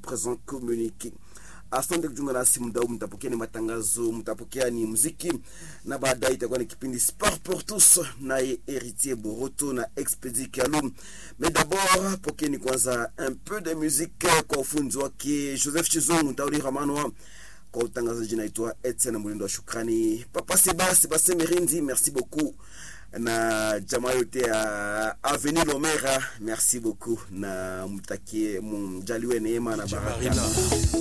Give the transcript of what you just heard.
présent communiqué asante kujiunga nasi muda huu mtapokea ni matangazo mtapokea ni muziki na baadaye itakuwa ni kipindi sport pour tous naye héritier boroto na expedi kalum mais d'abord pokeni kwanza un peu de musique kwa ufunzi wake joseph chizungu ntauli ramanwa kwa utangazaji naitwa etienne mulindo wa shukrani papa seba sebastien merindi merci beaucoup na jamaa yote ya avenue lomera merci beaucoup na mtakie mjaliwe neema na baraka